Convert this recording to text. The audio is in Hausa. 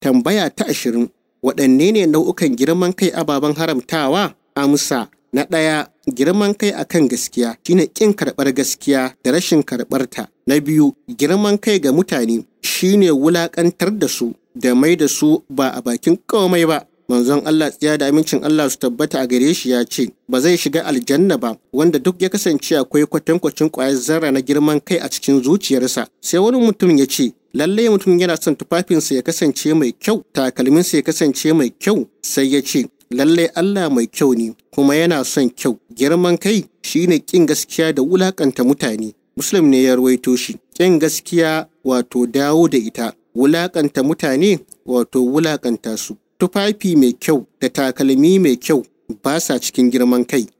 Tambaya ta ashirin waɗanne ne nau'ukan girman kai ababen haramtawa? Amsa na ɗaya girman kai akan gaskiya shine ƙin karɓar gaskiya da rashin karɓarta. Na biyu girman kai ga mutane shine wulaƙantar da su da mai da su ba a bakin komai ba. Manzon Allah tsiya da amincin Allah su tabbata a gare shi ya ce ba zai shiga aljanna ba wanda duk ya kasance akwai kwatankwacin ƙwayar zarra na girman kai a cikin zuciyarsa. Sai wani mutum ya ce lallai mutum yana son tufafinsa ya kasance mai kyau takalminsa ya kasance mai kyau sai ya ce lallai Allah mai kyau ne kuma yana son kyau girman kai shine kin gaskiya da wulakanta mutane muslim ne ya rawaito shi kin gaskiya wato dawo da ita wulakanta mutane wato wulakanta su tufafi mai kyau da takalmi mai kyau ba sa cikin girman kai